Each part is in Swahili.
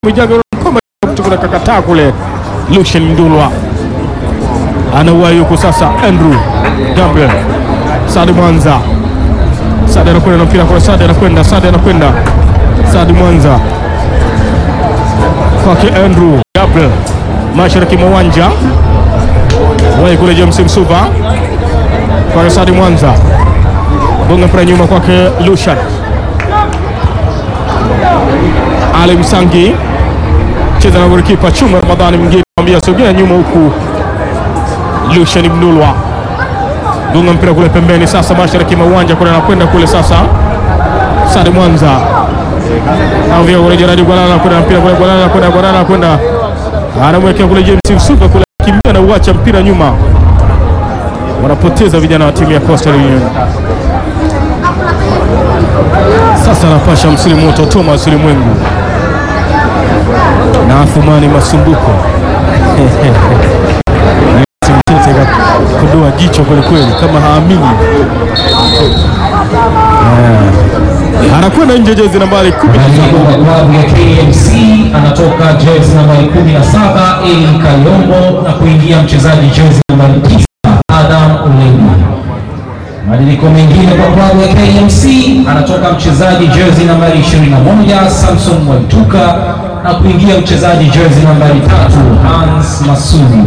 Mijaga Mkoma kutoka kakataa kule. Lucien Ndulwa anawahi huku sasa, Andrew Gabriel Sadi Mwanza, Sadi anakwenda na mpira kwa Sadi anakwenda, Sadi anakwenda, Sadi Mwanza kwake Andrew Gabriel, mashariki mwa uwanja wahi kule, James Msuva kwake Sadi Mwanza, bonga mpira nyuma kwake Lushan Ali Msangi cheza na golikipa Chuma Ramadhani mwingine ambia sogea nyuma huku Lushan Mnulwa gonga mpira kule pembeni, sasa mashariki mwa uwanja kule anakwenda kule sasa, Sadi Mwanza avia kule Jeradi Gwalala kwenda mpira kule Gwalala kwenda Gwalala kwenda anamwekea kule James Msuva kule kimbia na uacha mpira nyuma, wanapoteza vijana wa timu ya Coastal Union. Sasa anapasha msili moto Thomas Ulimwengu na Athumani Masumbuko Mtete kakodoa jicho kwelikweli, kama haamini Eh, anakwenda nje, jezi nambari 17 Aliyepo klabu ya KMC anatoka jezi nambari 17 Eli Kayombo na kuingia mchezaji jezi nambari 9 Adam Ulemi. Mabadiliko mengine kwa klabu ya KMC anatoka mchezaji jezi nambari 21 Samson Mwaituka na kuingia mchezaji jezi nambari 3 Hans Masudi.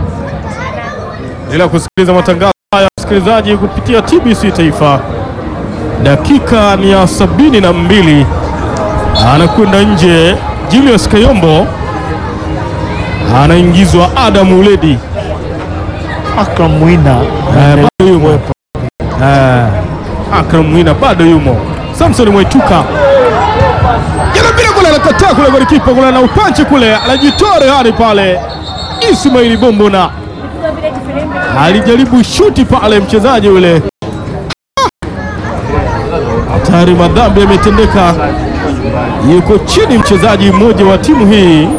ila kusikiliza matangazo haya msikilizaji, kupitia TBC Taifa. Dakika ni ya sabini na mbili, anakwenda nje Julius Kayombo, anaingizwa Adam Uledi. Akram Mwina Eh, bado yumo Eh, Akram Mwina bado yumo. Samson Mwaituka jana bila kule, anakataa kule, golikipa kule na upanchi kule, anajitoa rehani pale. Ismaili Bombona alijaribu shuti pale, mchezaji yule hatari, madhambi yametendeka, yuko chini mchezaji mmoja wa timu hii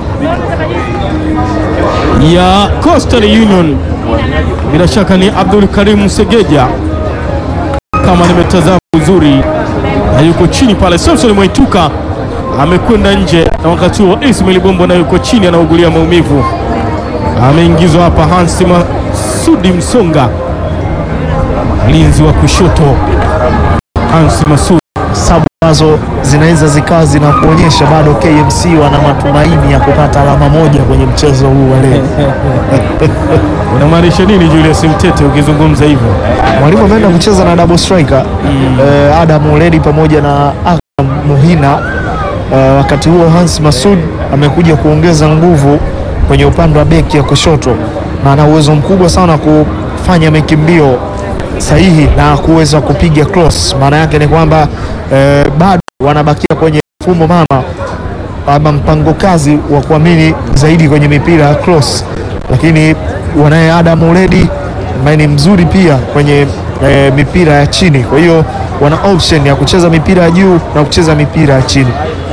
ya Coastal Union, bila shaka ni Abdul Karim Segeja kama nimetazama vizuri, na yuko chini pale. Samson Mwaituka amekwenda nje, na wakati huo Ismail Bombo na yuko chini anaugulia maumivu. Ameingizwa hapa Hans Masudi Msonga, mlinzi wa kushoto Hans Masudi. sabu ambazo zinaweza zikawa zinakuonyesha bado KMC wana matumaini ya kupata alama moja kwenye mchezo huu wa leo. Unamaanisha nini Julius Mtete ukizungumza hivyo? Mwalimu ameenda kucheza na double striker eh, Adam Uledi pamoja na Akram Muhina. Eh, wakati huo Hans Masud amekuja kuongeza nguvu kwenye upande wa beki ya kushoto na ana uwezo mkubwa sana wa kufanya mikimbio sahihi na kuweza kupiga cross. Maana yake ni kwamba eh, bado wanabakia kwenye mfumo mama ama mpango kazi wa kuamini zaidi kwenye mipira ya cross, lakini wanaye Adam Uledi ambaye ni mzuri pia kwenye e, mipira ya chini. Kwa hiyo wana option ya kucheza mipira ya juu na kucheza mipira ya chini.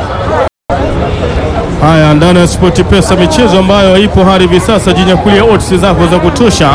Haya, ndani ya Sport Pesa, michezo ambayo ipo hadi hivi sasa, jinyakulia odds zako za kutosha.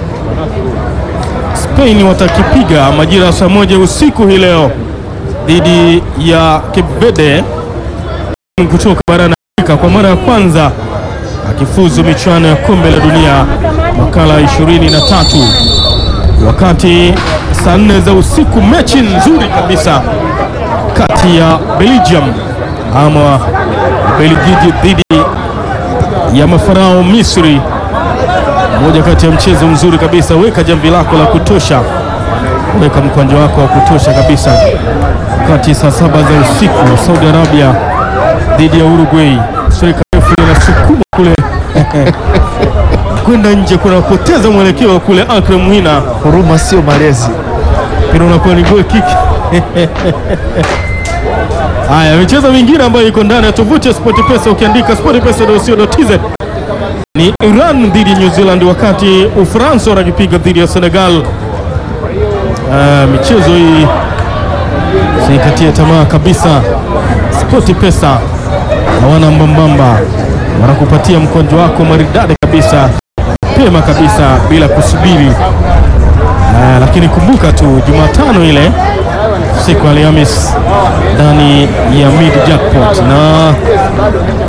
Spain watakipiga majira ya saa moja usiku hii leo dhidi ya Cape Verde kutoka barani Afrika kwa mara ya kwanza akifuzu michuano ya kombe la dunia makala 23, wakati saa nne za usiku mechi nzuri kabisa kati ya Belgium ama Belgiji dhidi ya mafarao Misri, moja kati ya mchezo mzuri kabisa. Weka jamvi lako la kutosha, weka mkwanja wako wa kutosha kabisa, wakati saa saba za usiku Saudi Arabia dhidi ya Uruguay. Serikali refu inasukuma kule kwenda nje, kunapoteza mwelekeo kule. Akram Mwina, Huruma sio malezi. mpira unakuwa ni goal kick. Haya, michezo mingine ambayo iko ndani ya tovuti ya SportPesa, ukiandika sportpesa.co.tz ni Iran dhidi ya New Zealand, wakati Ufaransa wanakipiga dhidi ya Senegal. Ah, michezo hii siikatie tamaa kabisa. SportPesa hawana mbambamba, wanakupatia mkonjo wako maridadi kabisa, pema kabisa, bila kusubiri. Ah, lakini kumbuka tu Jumatano ile siku ya Alhamis ndani ya Mid Jackpot na